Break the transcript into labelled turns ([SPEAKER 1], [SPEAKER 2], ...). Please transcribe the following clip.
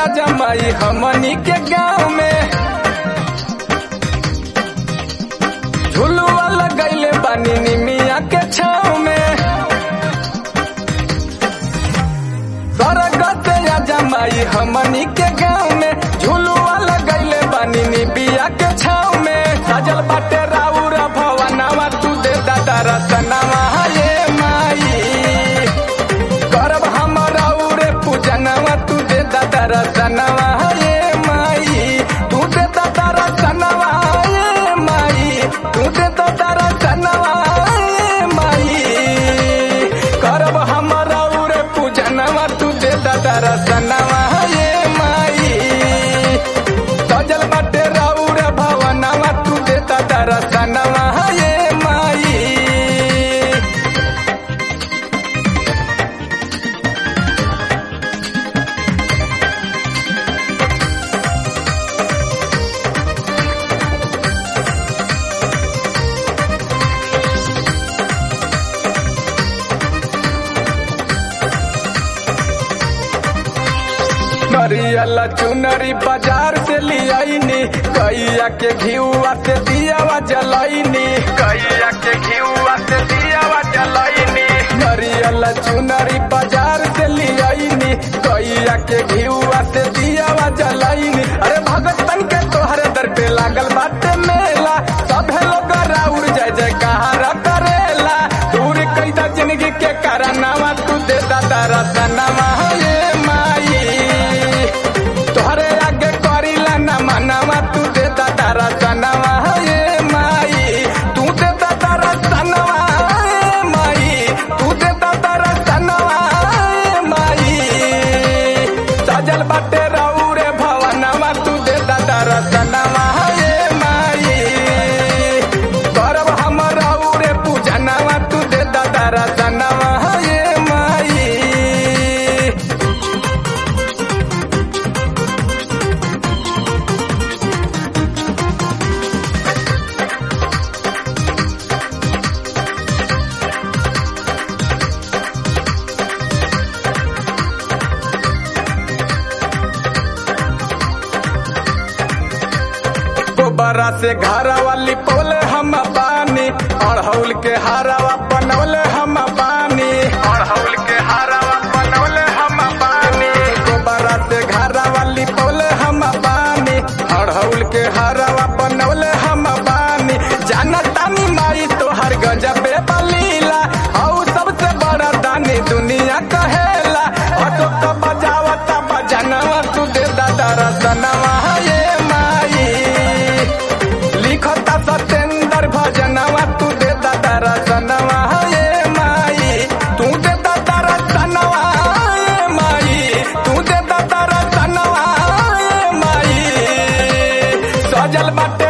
[SPEAKER 1] आ जमाई हमनी के गाँव में झुलुआ लगैले बानी निमिया के छाव में स्वर्ग से आ जमाई हमनी के गाँव में झुलुआ लगैले बानी निबिया के छाव में सजल बाटे राउर भवनवा तू दे दादा रतनवा ये माई करब हम राउरे पूजनवा तू दे दादा रतनवा ये माई तू दे दादा रतनवा ये माई तू दे दादा रतनवा ये माई करब हम राउरे पूजनवा तू दे दादा रतनवा ये माई सजल बाटे राउर भवनवा तू दे दादा रतनवा ये माई नरियल चुनरी बाजार से लियाईनी कैया के घिउआ से दियावा जलाईनी कैया के घिउआ से दियावा जलाईनी नरियल चुनरी बाजार से लियाईनी कैया के घिउआ से दियावा जलाईनी अरे भगतन के तोहरे दर पे लागल बाटे मेला सभे लोग राउर जय जयकार करेला दूर कैदा जिंदगी के कारनामा तू दे दादा रतनवा ये माई तोहरे आगे करीला ना मनावा तू दे दादा रतनवा ये माई तू दे दादा रतनवा ये माई तू दे दादा रतनवा ये माई सजल बाटे राउरे भवनवा तू दे दादा रतनवा ये माई करब हम राउरे पूजनवा तू दे दादा रतनवा ये माई गोबरा से घरा वाली पौले हम बानी अड़हौल के हारावा बनौले हम बानी अड़हौल के हारावा बनौले हम बानी गोबरा से घरा वाली पौले हम बानी अड़हौल के हारावा बनौले हम बानी जानतानी माई तोहर गजबे बलीला हऊ सबसे बड़ा दानी दुनिया कहेला ऑटो तो बजावता बजनवा तू दे दादा रतनवा ये माई लिखता सतेंद्र भजनवा तू दे दादा रतनवा ये माई तू दे दादा रतनवा ये माई तू दे दादा रतनवा ये माई सजल बाटे